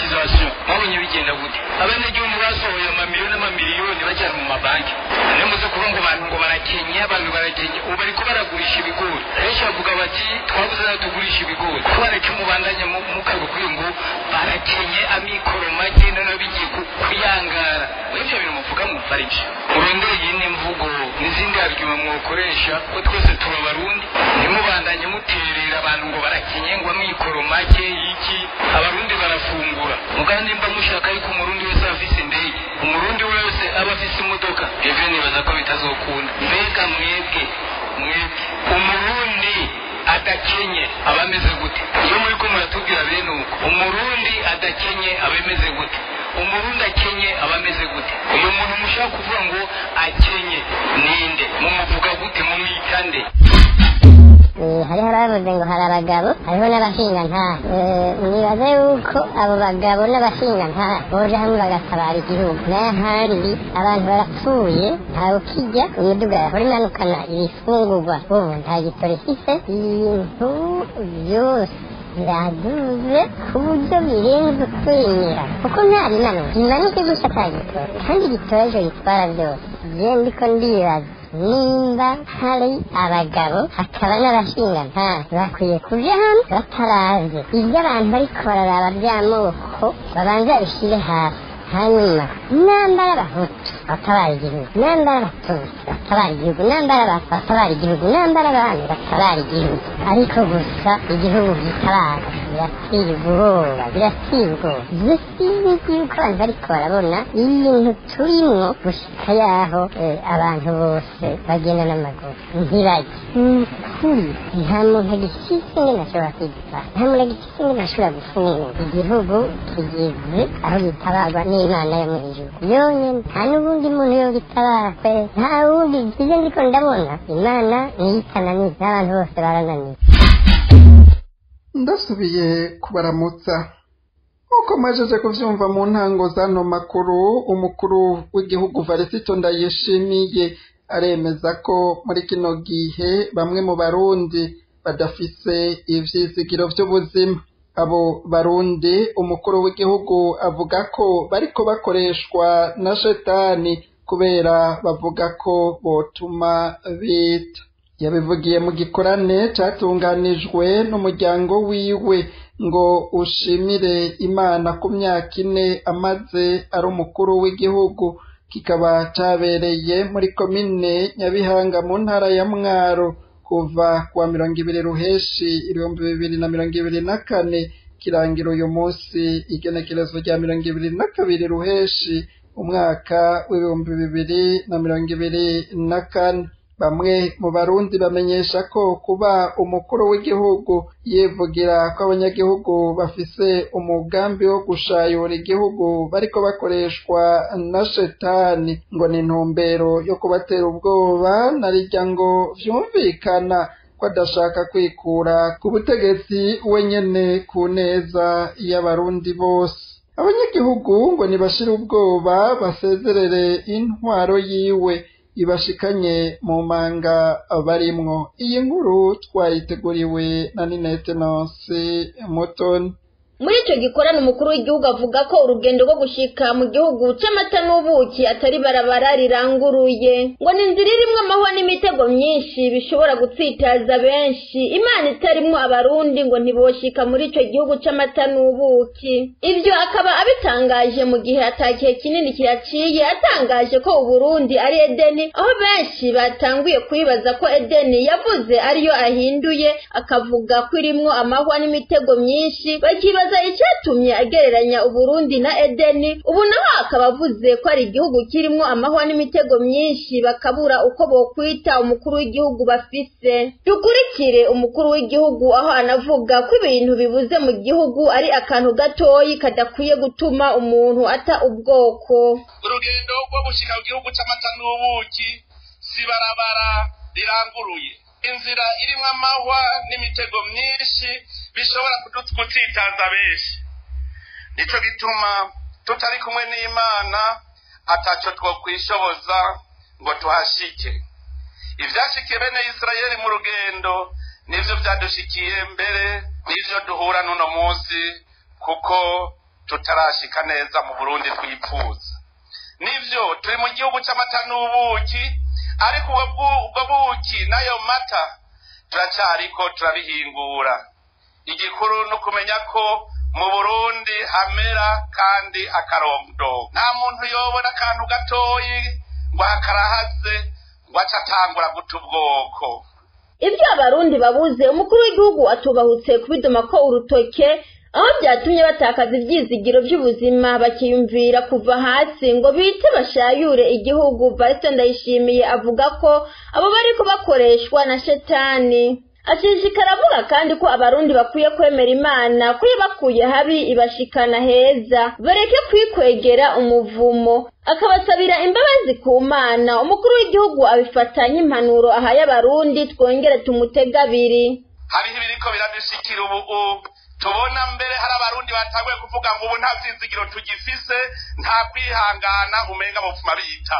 privatisation mwabonye bigenda gute abanyagihugu basohoye amamiliyoni n'amamiliyoni bajyana mu mabanki niyo muze kuvuga ngo abantu ngo barakenye abantu barakenye ubu bariko baragurisha ibigori benshi bavuga bati twabuze nayo tugurisha ibigori kubera ko mubandanya mukabikwiye ngo barakenye amikoro make noneho bigiye kuyangara ibyo bintu muvuga mwumva ari byo murondeye iyi ni imvugo n'izindi argument mwokoresha ko twese tuba abarundi ntimubandanye muterera abantu ngo barakenye ngo amikoro make iki abarundi barafungura mugandi mba mushaka yuko umurundi wese aba afise indege umurundi wese aba afise imodoka ivyo nibaza ko bitazokunda mbega mwebwe mwebwe umurundi adakenye aba ameze gute iyo muri ko muratubwira bene uko umurundi adakenye aba ameze gute umurundi akenye aba ameze gute uyu muntu mushaka kuvuga ngo akenye ninde mumuvuga gute mumwita nde hariho abavuze ngo hari abagabo hariho n'abashingantahe nibaza yuko abo bagabo n'abashingantahe boja hamwe bagatabara igihugu n'ahandi abantu barapfuye ntawe ukijya imiduga yahora imanukana ibifungurwa ubu nta gitoro ifise ibintu byose biraduze ku buryo birenze kwemera kuko nta rimanuka rimanuke gusa ata gitoro kandi igitoro ejo gitwara byose je ndiko ndibaza nimba hari abagabo hakaba n'abashingantahe bakwiye kuja hamwe bataraze ibyo abantu bariko bararaba by'amoko babanza bishyire hasi hanyuma nambara abahutu batabara igihugu nambara abatutsi batabara igihugu nambara abatwa batabara igihugu nambara abandi batabara igihugu ariko gusa igihugu gitabara biratera ubwoba biratera ubwoba ibyo sinzi yuko abantu bariko barabona ibintu turimwo gushika yaho abantu bose bagenda n'amaguru ntibajye kuri nta muntu agifise ingene ashobora kwitwara nta muntu agifise ingene ashobora gufungura igihugu kigeze aho gitabarwa n'imana yo mu ijuru yonyine nta n'ubundi muntu yo gitabara kwe nta wundi ngize ndiko ndabona imana niyitananiza n'abantu bose barananiye ndasubiye kubaramutsa nk'uko majeje kuvyumva mu ntango z'ano makuru umukuru w'igihugu varisito ndayishimiye aremeza ko muri kino gihe bamwe mu barundi badafise ivyizigiro vy'ubuzima abo barundi umukuru w'igihugu avuga ko bariko bakoreshwa na shetani kubera bavuga ko botuma bita yabivugiye mu gikorane catunganijwe n'umuryango wiwe ngo ushimire imana ku myaka ine amaze ari umukuru w'igihugu kikaba cabereye muri komine nyabihanga mu ntara ya mwaro kuva kuwa mirongo ibiri ruheshi ibihumbi bibiri na mirongo ibiri na kane kirangira uyu munsi igenekerezo rya mirongo ibiri na kabiri ruheshi umwaka w'ibihumbi bibiri na mirongo ibiri na kane bamwe mu barundi bamenyesha ko kuba umukuru w'igihugu yivugira ko abanyagihugu bafise umugambi wo gushayura igihugu bariko bakoreshwa na shetani ngo ni intumbero yo kubatera ubwoba narirya ngo vyumvikana ko adashaka kwikura ku butegetsi wenyene ku neza y'abarundi bose abanyagihugu ngo nibashire ubwoba basezerere intwaro yiwe ibashikanye mu manga barimwo iyi nkuru twayiteguriwe na ninete nonse mutoni muri icyo gikorana umukuru w'igihugu avuga ko urugendo rwo gushika mu gihugu c'amata n'ubuki atari barabara riranguruye ngo ni inzira irimwo amahwa n'imitego myinshi bishobora gutsitaza benshi imana itarimwo abarundi ngo ntiboshika muri ico gihugu c'amata n'ubuki ivyo akaba abitangaje mu gihe atakihe kinini kiraciye atangaje ko uburundi ari edeni aho benshi batanguye kwibaza ko edeni yavuze ariyo ahinduye akavuga ko irimwo amahwa n'imitego myinshi bakibaza icyatumye agereranya uburundi na edeni ubu naho akaba avuze ko ari igihugu kirimwo amahwa n'imitego myinshi bakabura uko bokwita umukuru w'igihugu bafise dukurikire umukuru w'igihugu aho anavuga ko ibintu bibuze mu gihugu ari akantu gatoyi kadakwiye gutuma umuntu ata ubwoko urugendo rwo gushika mu gihugu c'amata n'ubuki si barabara riranguruye inzira irimwo amahwa n'imitego myinshi bishobora gutsitaza benshi nico gituma tutari kumwe n'imana ataco twokwishoboza ngo tuhashike ivyashikiye bene isirayeli mu rugendo nivyo vyadushikiye mbere n'ivyo duhura n'uno munsi kuko tutarashika neza mu burundi twipfuza nivyo turi mu gihugu c'amata n'ubuki ariko ubwo buki n'ayo mata turacariko turabihingura igikuru ni ukumenya ko mu burundi hamera kandi akarondo nta muntu yobona akantu gatoyi ngo hakarahaze ngo aca atangura guta ubwoko ibyo abarundi babuze umukuru w'igihugu atubahutse kubidoma ko urutoke aho byatumye batakaza ibyizigiro by'ubuzima bakiyumvira kuva hasi ngo bite bashayure igihugu valise ndayishimiye avuga ko abo bari bakoreshwa na shetani ashishikara avuga kandi ko abarundi bakwiye kwemera imana ko yabakuye habi ibashikana heza bareke kwikwegera umuvumo akabasabira imbabazi ku mana umukuru w'igihugu abifata nk'impanuro ahaye abarundi twongere tumutega abiri hariho ibiriko biradushikira ubu tubona mbere hari abarundi batanguye kuvuga ngo ubu nta vyizigiro tugifise nta kwihangana umenga mupfuma bita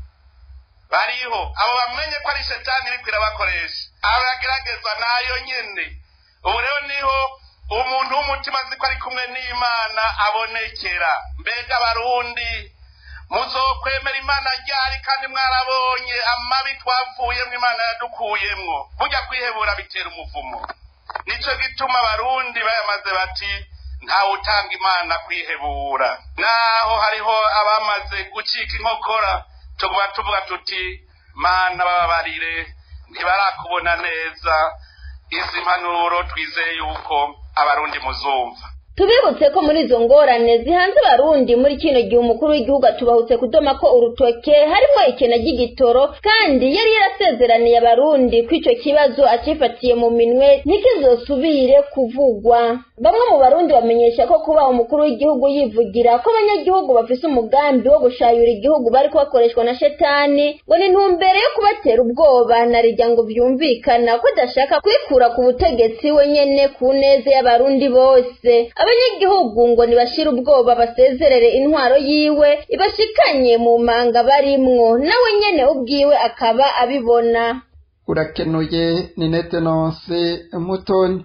bariho abo bamenye ko ari shetani iriko irabakoresha abo yageragezwa nayo nyene ubu rero niho umuntu w'umutima azi ko ari kumwe n'imana abonekera mbega abarundi muzokwemera imana ryari kandi mwarabonye amabi twavuyemwo imana yadukuyemwo burya kwihebura bitera umuvumo nico gituma abarundi bayamaze bati ntawe utanga imana kwihebura naho hariho abamaze gucika inkokora tuguma tuvuga tuti mana bababarire ntibarakubona neza izi mpanuro twizeye yuko abarundi muzumva tubibutse ko muri izo ngorane zihanze abarundi muri kino gihe umukuru w'igihugu atubahutse kudoma ko urutoke harimo ikena ry'igitoro kandi yari yarasezeraniye abarundi ko icyo kibazo acifatiye mu minwe ntikizosubire kuvugwa bamwe mu barundi bamenyesha ko kuba umukuru w'igihugu yivugira ko abanyagihugu bafise umugambi wo gushayura igihugu bari bakoreshwa na shetani ngo ni intumbero yo kubatera ubwoba na rijya ngo byumvikana ko adashaka kwikura ku butegetsi we nyene ku neza y'abarundi bose abanyagihugu ngo nibashire ubwoba basezerere intwaro yiwe ibashikanye mu manga barimwo nawe nyene ubwiwe akaba abibona urakenuye ni netenonse mutoni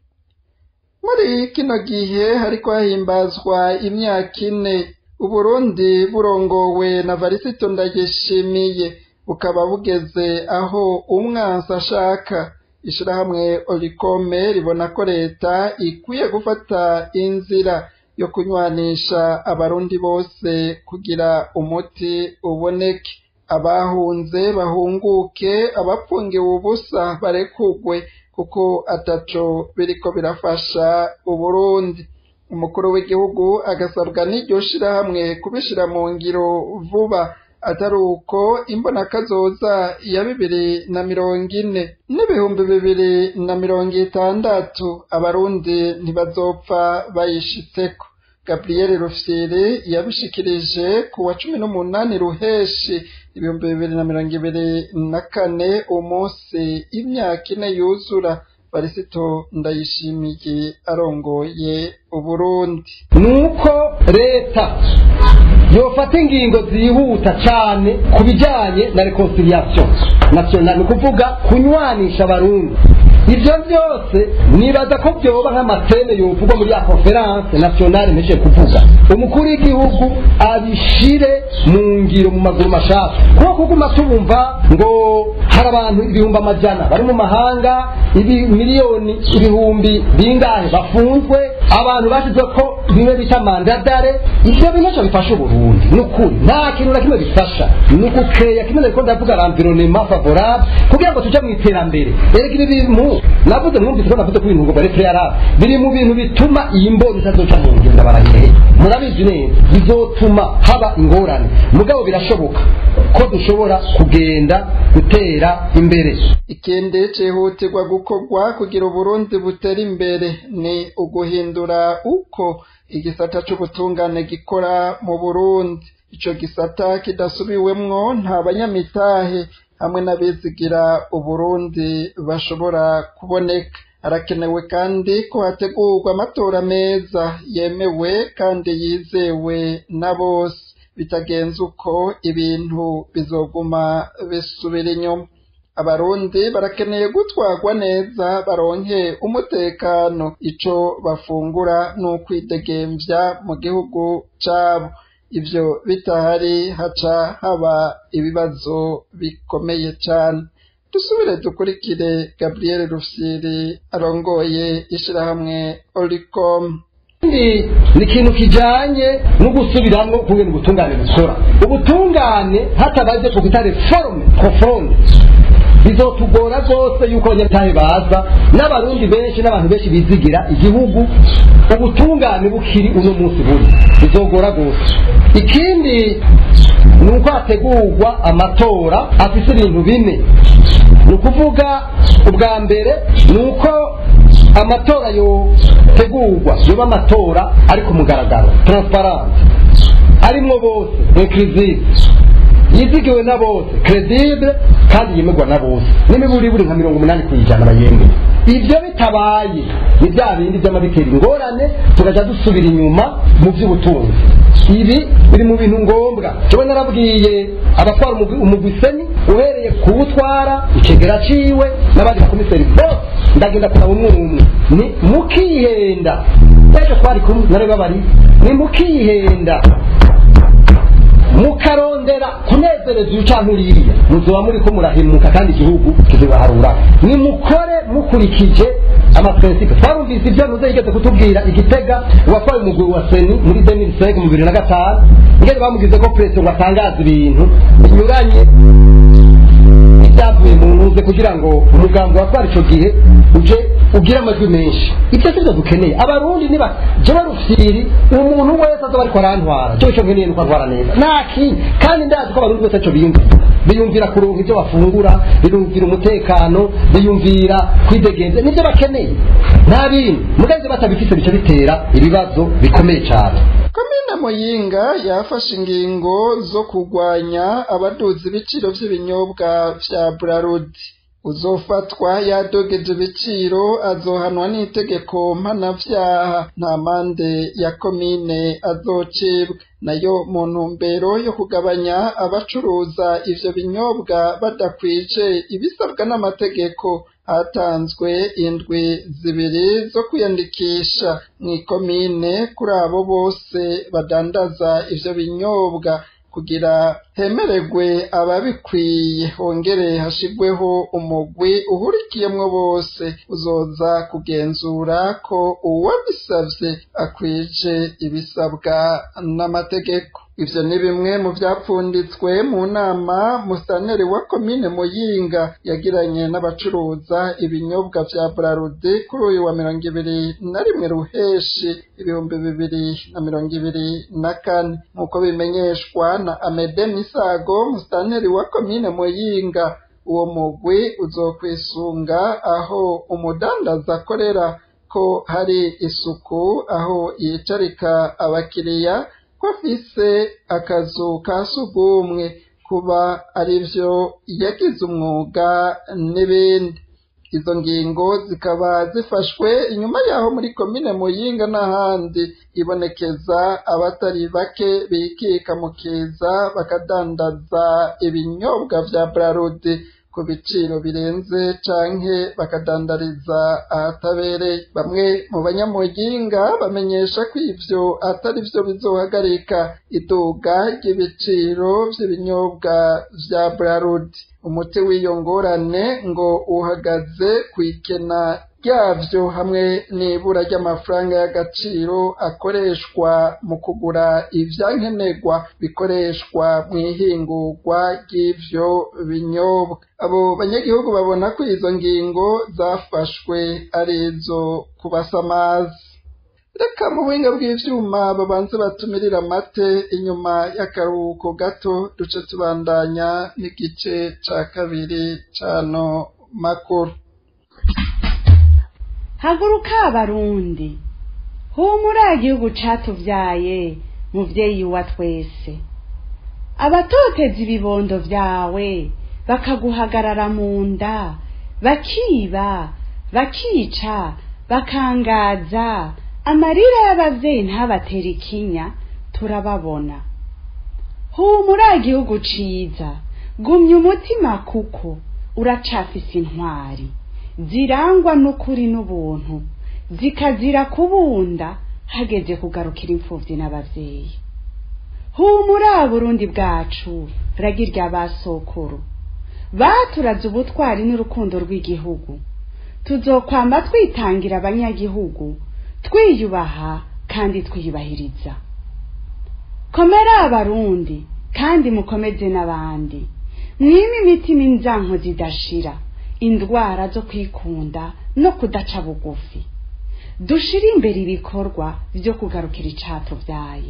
muri kino gihe hariko hahimbazwa imyaka ine uburundi burongowe na varisito ndagishimiye bukaba bugeze aho umwansi ashaka ishirahamwe orikome ribona ko leta ikwiye gufata inzira yo kunywanisha abarundi bose kugira umuti uboneke abahunze bahunguke abapfungiwe ubusa barekugwe kuko ataco biriko birafasha uburundi umukuru w'igihugu agasabwa n'iryo shirahamwe kubishira mu ngiro vuba atari uko imbonakazoza ya bibiri na mirongo ine n'ibihumbi bibiri na mirongo itandatu abarundi ntibazopfa bayishitseko gabriel rufyiri yabishikirije ku wa cumi n'umunani ruheshi ibihumbi bibiri na mirongo ibiri na kane umunsi imyaka ine yuzura barisito ndayishimiye arongoye uburundi nuko leta yofata ingingo zihuta cyane ku bijyanye na reconciliation national ni ukuvuga kunywanisha abarundi ibyo byose nibaza ko byoba nk'amateme yovugwa muri ya conference nationale mpeshe kuvuga umukuru w'igihugu abishire mu ngiro mu maguru mashaka kuko kuguma tubumva ngo hari abantu ibihumbi amajana bari mu mahanga ibi miliyoni ibihumbi bingahe bafunzwe abantu bashize ko bimwe bita mandadare ibyo bintu ntacyo bifasha uburundi ni ukuri nta kintu na kimwe bifasha ni ugukeya kimwe nariko ndavuga l'environnement favorable kugira ngo tuje mu iterambere erega ibi bintu navuze mwumvise ko navuze ko ibintu ngo bareke yarabe biri mu bintu bituma iyi mboni itazoca mu ngenda barahireye murabizi neza bizotuma haba ingorane mugabo birashoboka ko dushobora kugenda gutera imbere ikindi cihutirwa gukorwa kugira uburundi butera imbere ni uguhindura uko igisata c'ubutungane gikora mu burundi ico gisata kidasubiwemwo nta banyamitahe hamwe n'abizigira uburundi bashobora kuboneka harakenewe kandi ko hategurwa amatora meza yemewe kandi yizewe na bose bitagenze uko ibintu bizoguma bisubira inyuma abarundi barakeneye gutwarwa neza baronke umutekano ico bafungura n'ukwidegemvya mu gihugu cabo ivyo bitahari haca haba ibibazo bikomeye cane dusubire dukurikire gabriel rufyiri arongoye ishirahamwe oricom ikindi ni ikintu kijanye no gusubiramwo kungena ubutungane bukora ubutungane hatabaje twita reforme profonde bizotugora rwose yuko abanyatahe baza n'abarundi benshi n'abantu benshi bizigira igihugu ubutungane bukiri uno munsi buri bizogora rwose ikindi ni uko hategurwa amatora afise ibintu bine ni ukuvuga ubwa mbere ni uko amatora yotegurwa yoba amatora ari ku mugaragaro transparent arimwo bose inclusive yizigiwe na bose credible kandi yemerwa na bose n'imiburi buri nka mirongo umunani ku ijana bayemeye ibyo bitabaye ni bya bindi by'amabitera ingorane tugaja dusubira inyuma mu by'ubutunzi ibi biri mu bintu ngombwa jewe narabwiye abatwara umugwi- umugwiseni uhereye kuwutwara ikegera ciwe n'abandi bakomiseri bose ndagenda kuraba umwe umwe ni mukihenda ejo twari kumwe nari babari ni mukihenda mukarondera kunezereza uyu canke uriya muzoba muriko murahemuka kandi igihugu kizobaharura nimukore mukurikije amaprincipe twarumvise ivyo nuze yigeze kutubwira igitega uwatwaye umugwi wa seni muri 2005 mu bibiri na gatanu ingene bamugize ko president ngo atangaze ibintu binyuranye ibyavuye mu ntuze kugira ngo umugambi watwara ico gihe uje ugire amajwi menshi ibyo sivyo dukeneye abarundi niba jewe rufyiri umuntu wese azoba ariko arantwara cyo cyo nkeneye nuko antwara neza naki kandi ndazi ko abarundi bose ico biyumvira biyumvira kuronka ibyo bafungura biyumvira umutekano biyumvira kwidegenza nibyo bakeneye nta bindi mugenzi batabifise bica bitera ibibazo bikomeye cyane komine muyinga yafashe ingingo zo kurwanya abaduza ibiciro vy'ibinyobwa vya burarudi uzofatwa yadogeje ibiciro azohanwa n'itegeko mpanavyaha nta mande ya komine azocibwa nayo mu ntumbero yo kugabanya abacuruza ivyo binyobwa badakwije ibisabwa n'amategeko hatanzwe indwi zibiri zo kwiyandikisha mw'ikomine kuri abo bose badandaza ivyo binyobwa kugira hemererwe ababikwiye hongere hashigweho umugwi uhurikiyemwo bose uzoza kugenzura ko uwabisavye akwije ibisabwa n'amategeko ivyo ni bimwe mu vyapfunditswe mu nama musaneri wa komine muyinga yagiranye n'abacuruza ibinyobwa vya burarude kuri uyu wa mirongo ibiri na rimwe ruheshi ibihumbi bibiri na mirongo ibiri na kane nk'uko bimenyeshwa na amede misago musaneri wa komine muyinga uwo mugwi uzokwisunga aho umudandaza akorera ko hari isuku aho yicarika abakiriya ko afise akazu ka sugumwe kuba arivyo yagize umwuga n'ibindi izo ngingo zikaba zifashwe inyuma yaho muri komine muyinga n'ahandi ibonekeza abatari bake bikika mu kiza bakadandaza ibinyobwa vya brarudi ku biciro birenze canke bakadandariza ahatabereye bamwe mu banyamuyinga bamenyesha ko ivyo atari vyo bizohagarika iduga ry'ibiciro vy'ibinyobwa vya brarudi umuti w'iyo ngorane ngo uhagaze kw'ikena ryavyo hamwe n'ibura ry'amafaranga y'agaciro akoreshwa mu kugura ivyankenerwa bikoreshwa mw'ihingurwa ry'ivyo binyobwa abo banyagihugu babona ko izo ngingo zafashwe ari izo kubasamaza reka mu buhinga bw'ivyuma babanze batumirira amate inyuma y'akaruhuko gato duce tubandanya n'igice ca kabiri cano makuru haguruka abarundi humura igihugu catuvyaye muvyeyi wa twese abatoteza ibibondo vyawe bakaguhagarara mu nda bakiba bakica bakangaza amarira y'abavyeyi ntabatera ikinya turababona humura igihugu ciza gumya umutima kuko uracafise intwari zirangwa n'ukuri n'ubuntu zikazira kubunda hageze kugarukira imfubyi n'abavyeyi humura burundi bwacu ragirya basokuru baturaze ubutwari n'urukundo rw'igihugu tuzokwamba twitangira abanyagihugu twiyubaha kandi twiyubahiriza komera abarundi kandi mukomeze n'abandi mwime imitima inzanko zidashira indwara zo kwikunda no kudaca bugufi dushire imbere ibikorwa byo kugarukira icatuvyaye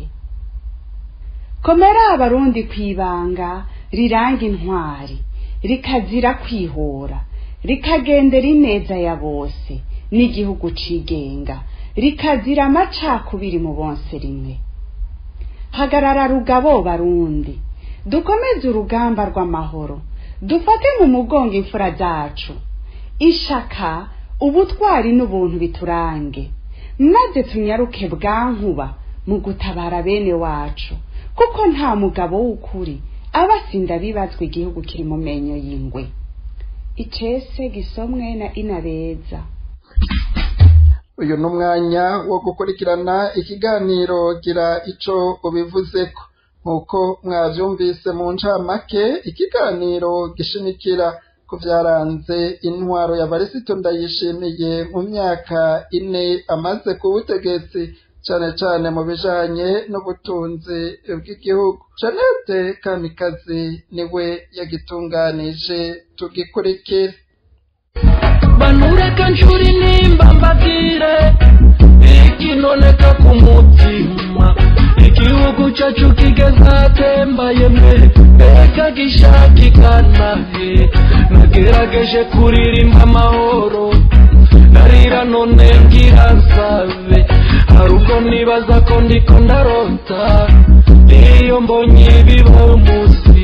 komera abarundi kwibanga riranga intwari rikazira kwihora rikagendera ineza ya bose n'igihugu cigenga rikazira amacakubiri mu bonse rimwe hagarara rugabo barundi dukomeze urugamba rw'amahoro dufate mu mugongo imfura zacu ishaka ubutwari n'ubuntu biturange maze tunyaruke bwankuba mu gutabara bene wacu kuko nta mugabo w'ukuri aba asinda bibazwa igihugu kiri mu menyo y'ingwe icese gisomwe na inabeza uyu ni umwanya wo gukurikirana ikiganiro gira ico ubivuzeko nk'uko mwavyumvise mu ncamake ikiganiro gishimikira ku vyaranze intwaro ya varisito ndayishimiye mu myaka ine amaze ku butegetsi cane cane mu bijanye n'ubutunzi bw'igihugu janete kamikazi niwe yagitunganije tugikurikire banureka nshuri nimba mbabwire ikinoneka ku mutima igihugu cyacu kigeze atembaye mwe reka gishakikana he nagerageje kuririmba amahoro narira none ngira nsabe hari ubwo nibaza ko ndiko ndarota iyo mbonye biba umunsi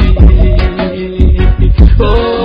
oh,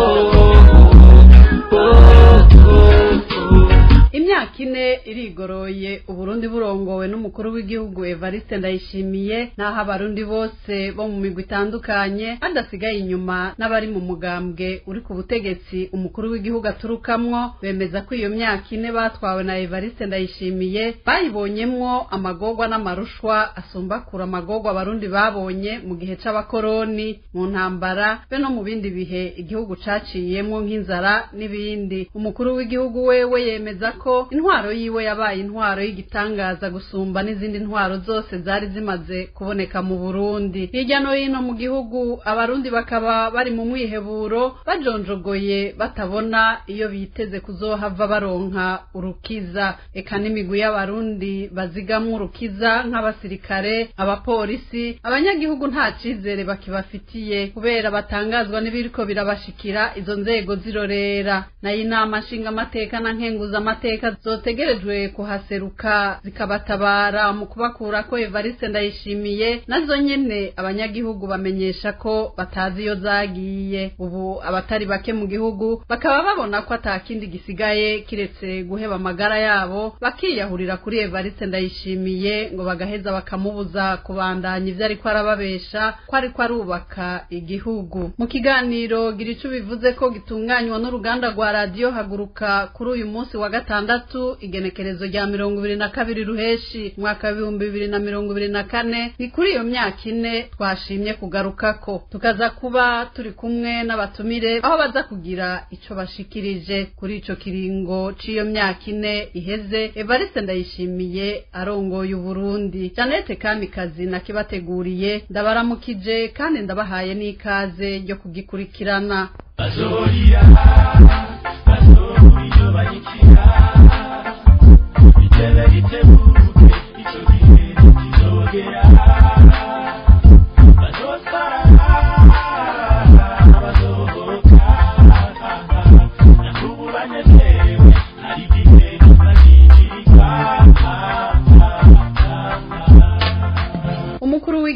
oh, oh, oh. imyaka ine irigoroye uburundi burongowe n'umukuru w'igihugu evariste ndayishimiye n'aho abarundi bose bo mu migwi itandukanye badasigaye inyuma n'abari mu mugambwe uri ku butegetsi umukuru w'igihugu aturukamwo bemeza ko iyo myaka ine batwawe na evariste ndayishimiye bayibonyemwo amagorwa n'amarushwa asumbakura amagorwa abarundi babonye mu gihe c'abakoroni mu ntambara be no mu bindi bihe igihugu caciyemwo nk'inzara n'ibindi umukuru w'igihugu wewe yemeza ko intwaro yiwe yabaye intwaro y'igitangaza gusumba n'izindi ntwaro zose zari zimaze kuboneka mu Burundi hirya no hino mu gihugu abarundi bakaba bari mu mwiheburo bajonjogoye batabona iyo biteze kuzohava baronka urukiza eka n'imigwi y'abarundi bazigamwo urukiza nk'abasirikare abapolisi abanyagihugu nta cizere bakibafitiye kubera batangazwa n'ibiriko birabashikira izo nzego zirorera nayo inama nshingamateka na nkenguzamateka zotegerejwe kuhaseruka zikabatabara mu kubakura ko evariste ndayishimiye nazo nyene abanyagihugu bamenyesha ko batazi iyo zagiye ubu abatari bake mu gihugu bakaba babona ko atakindi gisigaye kiretse guheba amagara yabo bakiyahurira kuri evariste ndayishimiye ngo bagaheza bakamubuza kubandanya ivyo ariko arababesha ko ariko arubaka igihugu mu kiganiro gira ico bivuze ko gitunganywa n'uruganda rwa radiyo haguruka kuri uyu munsi wa gatandatu igenekerezo rya mirongo ibiri na kabiri ruheshi umwaka w'ibihumbi bibiri na mirongo ibiri na kane ni kuri iyo myaka ine twashimye kugarukako tukaza kuba turi kumwe n'abatumire aho baza kugira ico bashikirije kuri ico kiringo c'iyo myaka ine iheze evariste ndayishimiye arongoye uburundi janete kamikazi nakibateguriye ndabaramukije kandi ndabahaye n'ikaze ryo kugikurikirana bazorira bazorira bagikira bitebe bitebuke icyo gihe kizogera bazotwara bazohoka nakubu banezerewe hari igihe bazigirika umukuru w'igihugu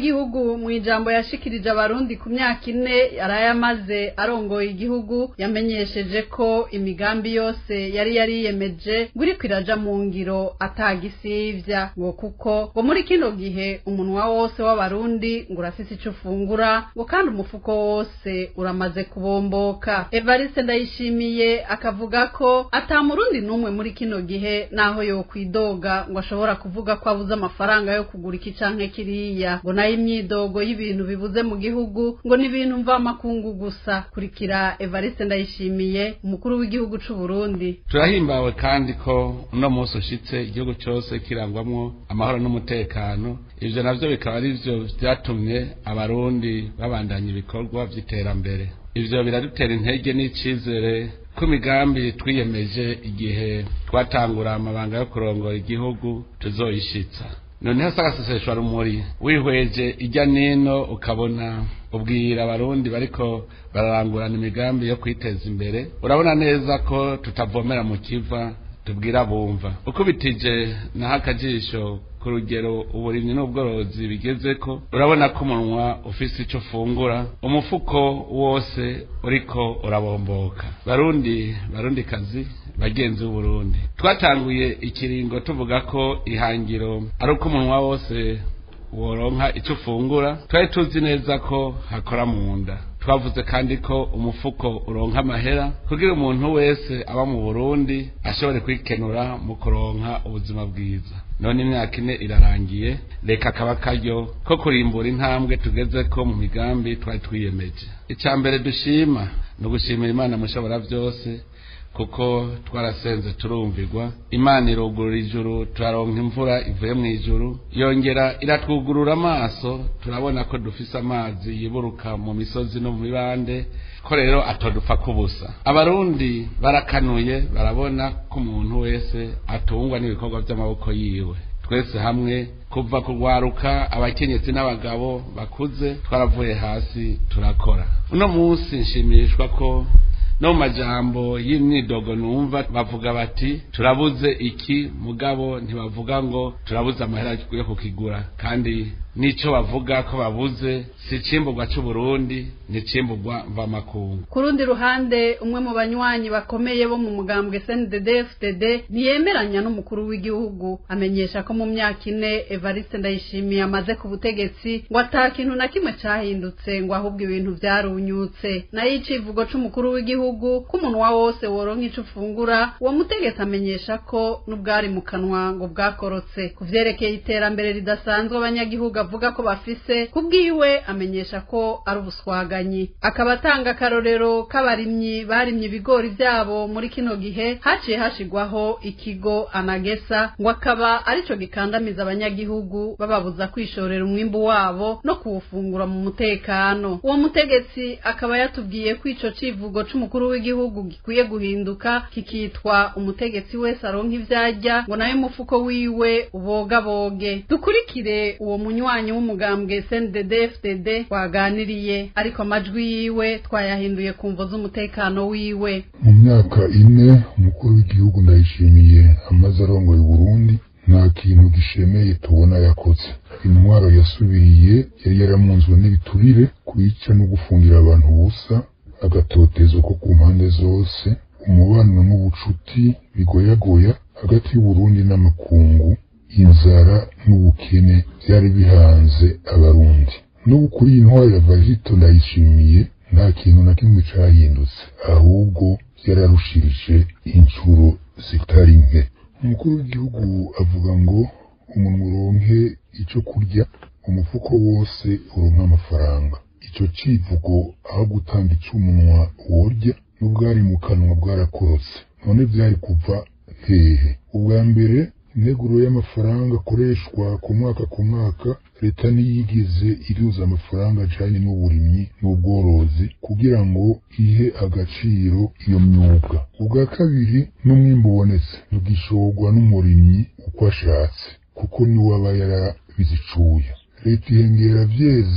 w'igihugu mu ijambo yashikirije abarundi ku myaka ine yarayamaze arongoye igihugu yamenyesheje ko imigambi yose yari yariyemeje ngo iriko iraja mu ngiro atagisivya ngo kuko ngo muri kino gihe umunwa wose w'abarundi ngo urafise ico ufungura ngo kandi umufuko wose uramaze kubomboka evariste ndayishimiye akavuga ko ata murundi n'umwe muri kino gihe naho yokwidoga ngo ashobora kuvuga ko abuze amafaranga yo kugura iki canke kiriya ngo nayo imyidogo y'ibintu bibuze mu gihugu ngo ni ibintu mvamakungu gusa kurikira evariste ndayishimiye umukuru w'igihugu c'u Burundi turahimbawe kandi ko uno munsi ushitse igihugu cyose kirangwamwo amahoro n'umutekano ivyo navyo bikaba ari vyo vyatumye abarundi babandanya ibikorwa vy'iterambere ivyo biradutera intege n'icizere ko imigambi twiyemeje igihe twatangura amabanga yo kurongora igihugu tuzoyishitsa noneho sagaseseshwa rumuri wihweje ijya nino ukabona ubwira abarundi bariko bararangurana imigambi yo kwiteza imbere urabona neza ko tutavomera mu kiva tubwira bumva ukubitije naho akajisho ku rugero uburimyi n'ubworozi bigeze ko urabona ko umunwa ufise icyo ufungura umufuko wose uriko urabomboka barundi barundi kazi bagenzi b'uburundi twatanguye ikiringo tuvuga ko ihangiro ari uko umunwa wose woronka icyo ufungura twari tuzi neza ko hakora mu nda twavuze kandi ko umufuko uronka amahera kugira umuntu wese aba mu burundi ashobore kwikenura mu kuronka ubuzima bwiza none imyaka ine irarangiye reka akaba akaryo ko kurimbura intambwe tugeze ko mu migambi twari twiyemeje icya mbere dushima ni ugushimira imana mushobora byose kuko twarasenze turumvirwa imana irugurura ijuru turaronka imvura ivuye mu ijuru yongera iratwugurura amaso turabona ko dufise amazi yiburuka mu misozi no mu mibande ko rero atodupfa kubusa abarundi barakanuye barabona ko umuntu wese atungwa n'ibikorwa by'amaboko yiwe twese hamwe kuva kugwaruka abakenyezi n'abagabo bakuze twaravuye hasi turakora uno munsi nshimishwa ko no mu majambo y'imyidogo numva bavuga bati turabuze iki mugabo ntibavuga ngo turabuze amahera yo kukigura kandi nico bavuga ko babuze si icimburwa c'uburundi ni icimburwa mvamakungu ku rundi ruhande umwe mu banywanyi bakomeye bo mu mugambwe snddfdd ntiyemeranya n'umukuru w'igihugu amenyesha ko mu myaka ine evariste ndayishimiye amaze ku butegetsi ngo ata kintu na kimwe cahindutse ngo ahubwo ibintu vyarunyutse nayo icivugo c'umukuru w'igihugu ko umunwa wose woronka ico ufungura uwo mutegetsi amenyesha ko n'ubwari mu kanwa ngo bwakorotse ku vyerekeye iterambere ridasanzwe abanyagihugu avuga ko bafise kubwiwe amenyesha ko ari ubuswaganyi akaba atanga akarorero k'abarimyi barimye ibigori vyabo muri kino gihe haciye hashigwaho ikigo anagesa ngo akaba arico gikandamiza abanyagihugu bababuza kwishorera umwimbu wabo no kuwufungura mu mutekano uwo mutegetsi akaba yatubwiye ko ico civugo c'umukuru w'igihugu gikwiye guhinduka kikitwa umutegetsi wese aronka ivyarya ngo nayo umufuko wiwe ubogaboge dukurikire uwo munywanyi w'umugambwe SNDD-FDD twaganiriye ariko amajwi yiwe twayahinduye ku mvo z'umutekano wiwe mu myaka ine umukuru w'igihugu ndayishimiye amaze arongoye Burundi nta kintu gishemeye tubona yakoze intwaro yasubiriye yari yaramunzwe n'ibiturire kwica no gufungira abantu ubusa agatotezo ko ku mpande zose umubano n'ubucuti bigoyagoya hagati y'uburundi n'amakungu inzara n'ubukene byari bihanze abarundi n'ubu kuri iyi ntwaro ya vagito ndayishimiye nta kintu na kimwe cahindutse ahubwo byararushirije inshuro zitari nke umukuru w'igihugu avuga ngo umuntu uronke ico kurya umufuko wose uronka amafaranga ico civugo aho gutanga icumunwa worya n'ubwari mu kanwa bwarakorotse none vyari kuva hehe ubwa mbere integuro y'amafaranga akoreshwa ku mwaka ku mwaka leta ntiyigeze iruza amafaranga ajanye n'uburimyi n'ubworozi kugira ngo ihe agaciro iyo myuga ubwa kabiri n'umwimbu ubonetse ntugishorwa n'umurimyi uko ashatse kuko niwe aba yarabizicuye leta ihengera vyeze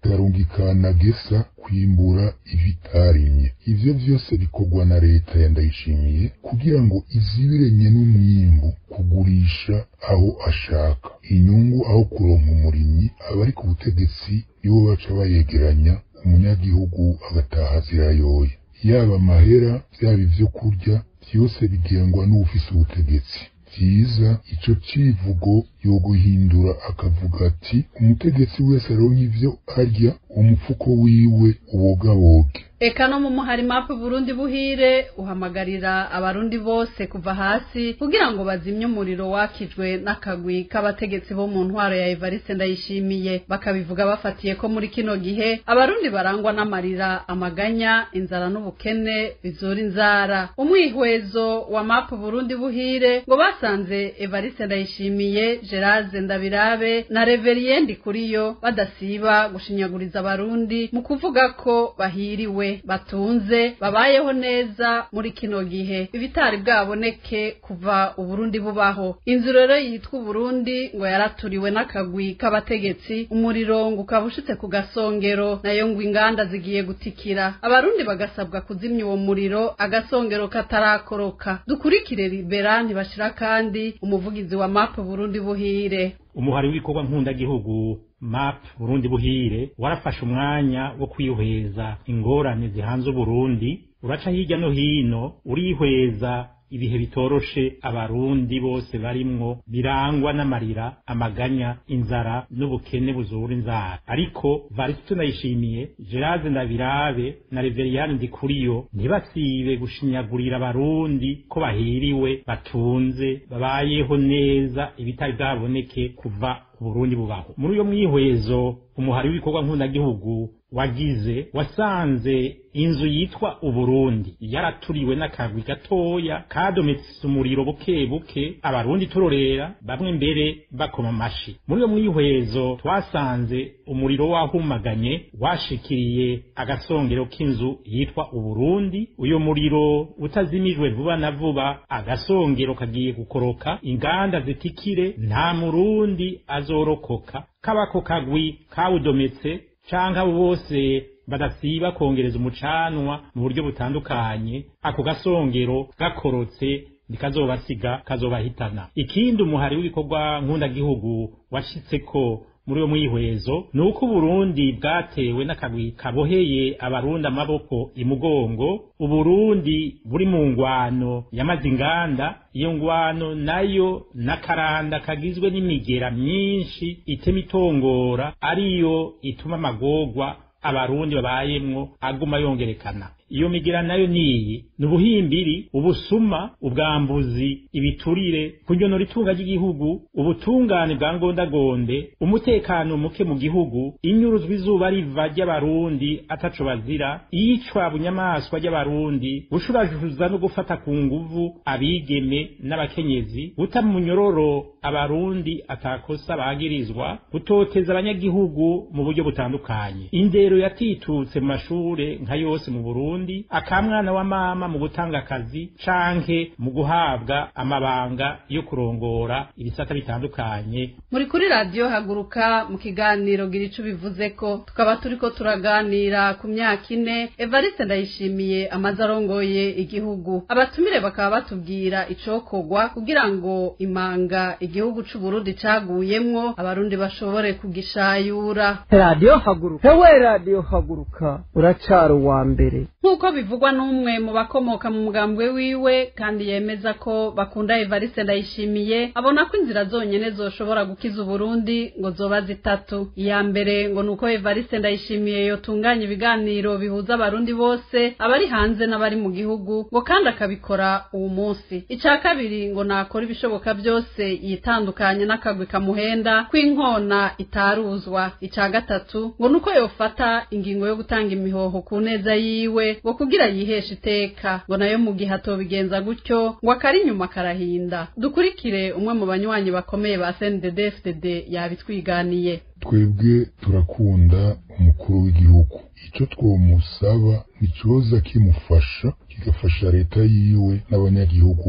ikarungikana gesa kwimbura ibitarimye ivyo vyose bikorwa na leta ya ndayishimiye kugira ngo izibiranye n'umwimbu kugurisha aho ashaka inyungu aho kuronka umurimyi abari ku butegetsi nibo baca bayegeranya umunyagihugu agataha zirayoye yaba amahera byaba ivyo kurya vyose bigengwa n'uwufise ubutegetsi vyiza ico civugo yoguhindura akavuga ati umutegetsi wese aronka ivyo arya umufuko wiwe ubogaboge eka no mu muhari mapu burundi buhire uhamagarira abarundi bose kuva hasi kugira ngo bazimye umuriro wakijwe n'akagwi k'abategetsi bo mu ntwaro ya evariste ndayishimiye bakabivuga bafatiye ko muri kino gihe abarundi barangwa n'amarira amaganya inzara n'ubukene bizura inzara umwihwezo wa mapu burundi buhire ngo basanze evariste ndayishimiye gerase ndabirabe na reveriye ndikuriyo badasiba gushinyaguriza abarundi mu kuvuga ko bahiriwe batunze babayeho neza muri kino gihe ibitari bwaboneke kuva uburundi bubaho inzu rero yitwa uburundi ngo yaraturiwe n'akagwi k'abategetsi umuriro ngo ukaba ushitse ku gasongero nayo ngo inganda zigiye gutikira abarundi bagasabwa kuzimya uwo muriro agasongero katarakoroka dukurikire libera ntibashira kandi umuvugizi wa mapu burundi buhire umuhari w'ibikorwa nkundagihugu map burundi buhire warafashe umwanya wo kwihweza ingorane zihanze uburundi uraca hirya no hino urihweza ibihe bitoroshe abarundi bose barimwo birangwa n'amarira amaganya inzara n'ubukene buzura inzara ariko varisito ndayishimiye gerase ndabirabe na reveriyani ndikuriyo ntibasibe gushinyagurira abarundi ko bahiriwe batunze babayeho neza ibitari bwaboneke kuva Burundi bubaho muri uyo mwihwezo umuhari w'ibikorwa nkundagihugu wagize wasanze inzu yitwa uburundi yaraturiwe n'akagwi gatoya kadometse umuriro buke buke abarundi turorera bamwe mbere bakoma amashi muri uyo mwihwezo twasanze umuriro wahumaganye washikiriye agasongero k'inzu yitwa uburundi uyo muriro utazimijwe vuba na vuba agasongero kagiye gukoroka inganda zitikire nta murundi azorokoka kabako kagwi kawudometse canke abo bose badasiba kongereza umucanwa mu buryo butandukanye ako gasongero gakorotse nikazobasiga kazobahitana ikindi umuhari w'ibikorwa nkundagihugu washitseko muri uwo mwihwezo ni uko uburundi bwatewe n'akagwi kaboheye abarundi amaboko imugongo uburundi buri mu ngwano yamaze inganda iyo ngwano nayo n'akaranda kagizwe n'imigera myinshi itema itongora ariyo ituma amagorwa abarundi babayemwo aguma yongerekana iyo migira nayo niyi ni ubuhimbiri ubusuma ubwambuzi ibiturire kunyonora itunga ry'igihugu ubutungane bwa ngondagonde umutekano muke mu gihugu inyuruzwa izuba riva ry'abarundi ataco bazira iyicwa bunyamaswa ry'abarundi gushurajuza no gufata ku nguvu abigeme n'abakenyezi guta mu munyororo abarundi atakosa bagirizwa gutoteza abanyagihugu mu buryo butandukanye indero yatitutse mu mashure nka yose mu Burundi akamwana wa mama mu gutanga akazi canke mu guhabwa amabanga yo kurongora ibisata bitandukanye muri kuri radiyo haguruka mu kiganiro gira ico bivuze ko tukaba turiko turaganira ku myaka ine evariste ndayishimiye amaze arongoye igihugu abatumire bakaba batubwira icokorwa kugira ngo imanga igihugu c'uburundi caguyemwo abarundi bashobore kugishayura radiyo haguruka hewe radiyo haguruka uracara uwa mbere nk'uko bivugwa n'umwe mu bakomoka mu mugambwe wiwe kandi yemeza ko bakunda evariste ndayishimiye abona ko inzira zonyene zoshobora gukiza uburundi ngo zoba zitatu iya mbere ngo ni uko evariste ndayishimiye yotunganya ibiganiro bihuza abarundi bose abari hanze n'abari mu gihugu ngo kandi akabikora uwo munsi ica kabiri ngo nakora ibishoboka byose yitandukanye n'akagwi kamuhenda kw'inkona itaruzwa ica gatatu ngo ni uko yofata ingingo yo gutanga imihoho ku neza yiwe ngo kugira yiheshe iteka ngo nayo mu gihe atobigenza gutyo ngo akari inyuma karahinda dukurikire umwe mu banywanyi bakomeye ba CNDD-FDD yabitwiganiye twebwe turakunda umukuru w'igihugu icyo twomusaba ni ikibazo kimufasha kigafasha leta yiwe n'abanyagihugu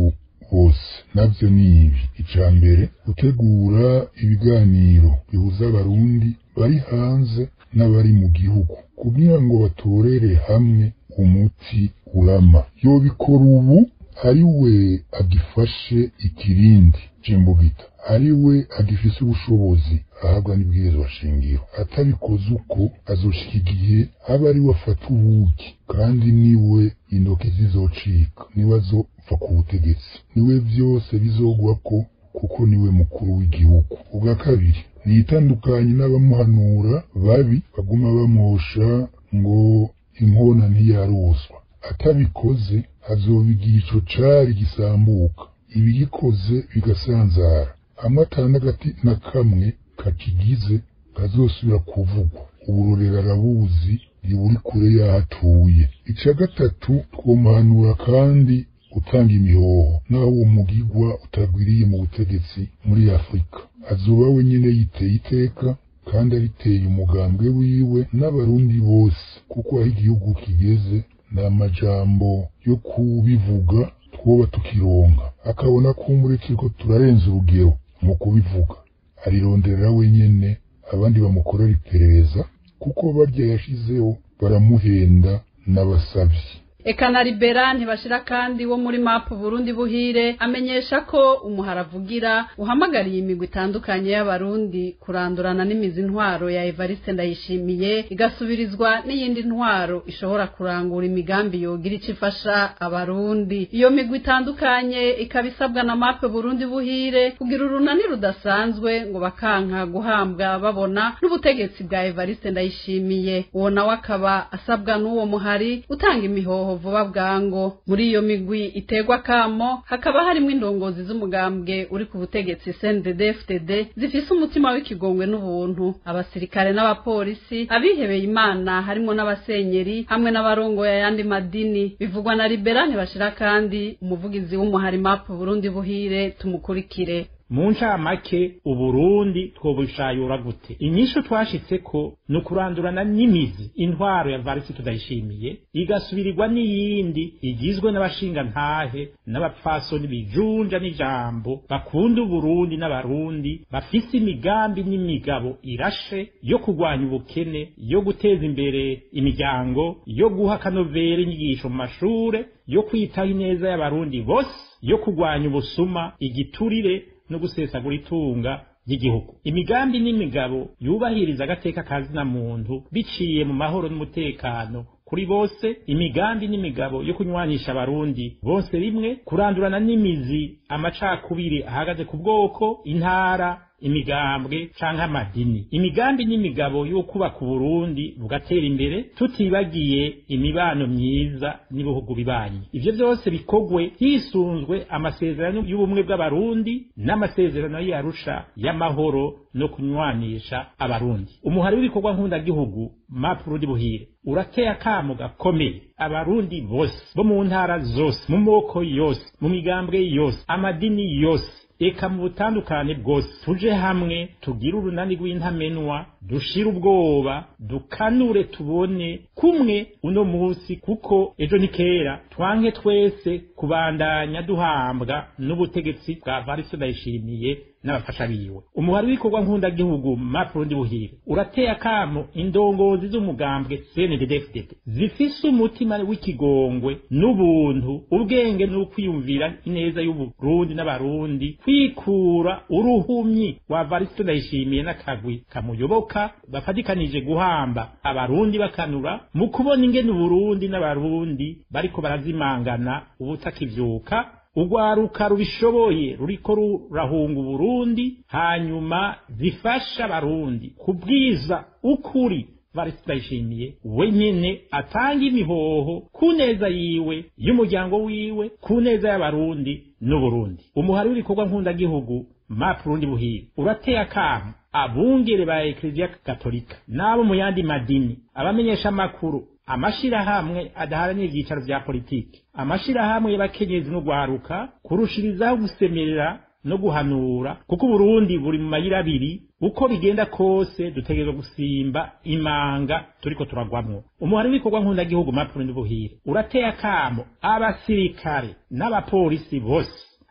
bose navyo ni ibi ica mbere gutegura ibiganiro bihuza abarundi bari hanze n'abari mu gihugu kugira ngo batorere hamwe umuti urama yobikora ubu ari we agifashe ikirindi c'imbugita ari we agifise ubushobozi ahabwa n'ibwirizwa shingiro atabikoze uko azoshika igihe aba ari we afata ubuki kandi niwe intoki zizocika niwe azopfa ku butegetsi niwe vyose bizogwako kuko niwe mukuru w'igihugu ubwa kabiri nitandukanye n'abamuhanura babi baguma bamwosha ngo inkona ntiyaroswa atabikoze azobigira ico cari gisambuka ibigikoze bigasanzara hamwe atanagati na kamwe kakigize kazosubira kuvugwa uburorero arabuzi ntiburi kure y'ahatuye ica gatatu twomuhanura kandi gutanga imihoho naho uwo mugigwa utagwiriye mu butegetsi muri afurika azoba wenyine yiteye iteka kandi ariteye umugambwe wiwe n'abarundi bose kuko aho igihugu kigeze ni amajambo yo kubivuga twoba tukironka akabona ko umurikirwa turarenza urugero mu kubivuga arironderera wenyene abandi bamukorera iperereza kuko barya yashizeho baramuhenda n'abasavyi eka na libera ntibashira kandi wo muri mapu burundi buhire amenyesha ko umuharavugira uhamagariye imigwi itandukanye y'abarundi kurandurana n'imizi ntwaro ya evariste ndayishimiye igasubirizwa n'iyindi ntwaro ishobora kurangura imigambi yogira ico ifasha abarundi iyo migwi itandukanye ikaba isabwa na mapu burundi buhire kugira urunani rudasanzwe ngo bakanka guhambwa babona n'ubutegetsi bwa evariste ndayishimiye uwo nawe akaba asabwa n'uwo muhari utanga imihoho vuba bwango muri iyo migwi iterwa kamo hakaba harimo indongozi z'umugambwe uri ku butegetsi CNDD-FDD zifise umutima w'ikigongwe n'ubuntu abasirikare n'abapolisi abihebeye imana harimo n'abasenyeri hamwe n'abarongoye ayandi madini bivugwa na liberani bashira kandi umuvugizi w'umuhari mapu Burundi buhire tumukurikire mu ncamake uburundi twobushayura gute inyishu twashitseko ni ukurandurana n'imizi intwaro ya varisi tudayishimiye igasubirirwa n'iyindi igizwe n'abashingantahe n'abapfasoni bijunja n'ijambo bakunda uburundi n'abarundi bafise imigambi n'imigabo irashe yo kurwanya ubukene yo guteza imbere imiryango yo guha akanovera inyigisho mu mashure yo kwitaho ineza y'abarundi bose yo kurwanya ubusuma igiturire no gusesagura itunga ry'igihugu imigambi n'imigabo yubahiriza agateka kazina muntu biciye mu mahoro n'umutekano kuri bose imigambi n'imigabo yo kunywanisha abarundi bose rimwe kurandurana n'imizi amacakubiri ahagaze ku bwoko intara imigambwe canke amadini imigambi n'imigabo yo kubaka uburundi bugatera imbere tutibagiye imibano myiza n'ibihugu bibanyi ivyo vyose bikogwe hisunzwe amasezerano y'ubumwe bw'abarundi n'amasezerano y'arusha y'amahoro no kunywanisha abarundi umuhari w'ibikorwa nk'undagihugu map burundi buhire urateye akamo gakomeye abarundi bose bo mu ntara zose mu moko yose mu migambwe yose amadini yose eka mu butandukane bwose tuje hamwe tugire urunani rw'intamenwa dushire ubwoba dukanure tubone kumwe uno munsi kuko ejo ni kera twanke twese kubandanya duhambwa n'ubutegetsi bwa variso ndayishimiye n'abafasha biwe umuhari w'ikorwa nk'undagihugu mapurundi buhire urateye akamo indongozi z'umugambwe cnddfdd zifise umutima w'ikigongwe n'ubuntu ubwenge n'ukwiyumvira ineza y'uburundi n'abarundi kwikura uruhumyi wa varisto ndayishimiye n'akagwi kamuyoboka bafatikanije guhamba abarundi bakanura mu kubona ingene uburundi n'abarundi bariko barazimangana ubutakivyuka urwaruka rubishoboye ruriko rurahunga uburundi hanyuma zifasha abarundi kubwiza ukuri barayishimiye wenyene atanga imihoho ku neza yiwe y'umuryango wiwe ku neza y'abarundi n'uburundi umuhari w'ibikorwa nk'undagihugu mapurundi buhire urateye akamo abungere ba ekleziya katolika n'abo mu yandi madini abamenyesha amakuru amashirahamwe adaharanira ivyicaro vya politiki amashirahamwe y'abakenyezi n'ugwaruka kurushirizaho gusemerera no guhanura kuko uburundi buri mu mayira abiri uko bigenda kose dutegerezwa gusimba imanga turiko turagwamwo umuhari w'ibikorwa nk'undagihugu mapurundi buhire urateye akamo abasirikare n'abapolisi bose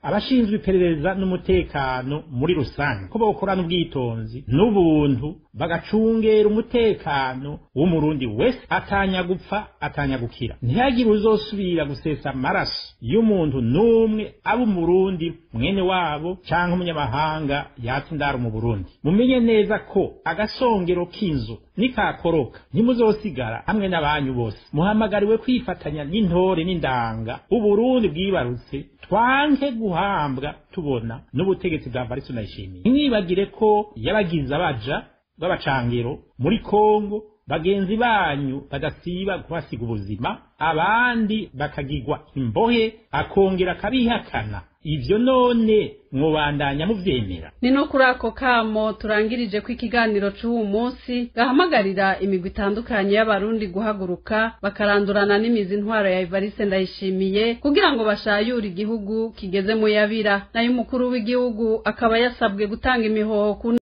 abashinzwe iperereza n'umutekano muri rusange ko bokorana ubwitonzi n'ubuntu bagacungera umutekano w'umurundi wese atanya gupfa atanya gukira ntihagire uzosubira gusesa amaraso y'umuntu n'umwe aba umurundi mwene wabo canke umunyamahanga yatse indaro mu burundi mumenye neza ko agasongero k'inzu nikakoroka ntimuzosigara hamwe n'abanyu bose muhamagariwe kwifatanya n'intore n'indanga uburundi bwibarutse twanke guhambwa tubona n'ubutegetsi bwa Varisto Ndayishimiye ntimwibagire ko yabagize abaja b'abacangero muri Kongo bagenzi banyu badasiba kuhasiga ubuzima abandi bakagirwa imbohe akongera akabihakana ivyo none mwobandanya muvyemera ni no kuri ako kamo turangirije ko ikiganiro c'uwu munsi gahamagarira imigwi itandukanye y'abarundi guhaguruka bakarandurana n'imizi intwaro ya Evariste Ndayishimiye kugira ngo bashayure igihugu kigeze mu yabira nayo umukuru w'igihugu akaba yasabwe gutanga imihoho ku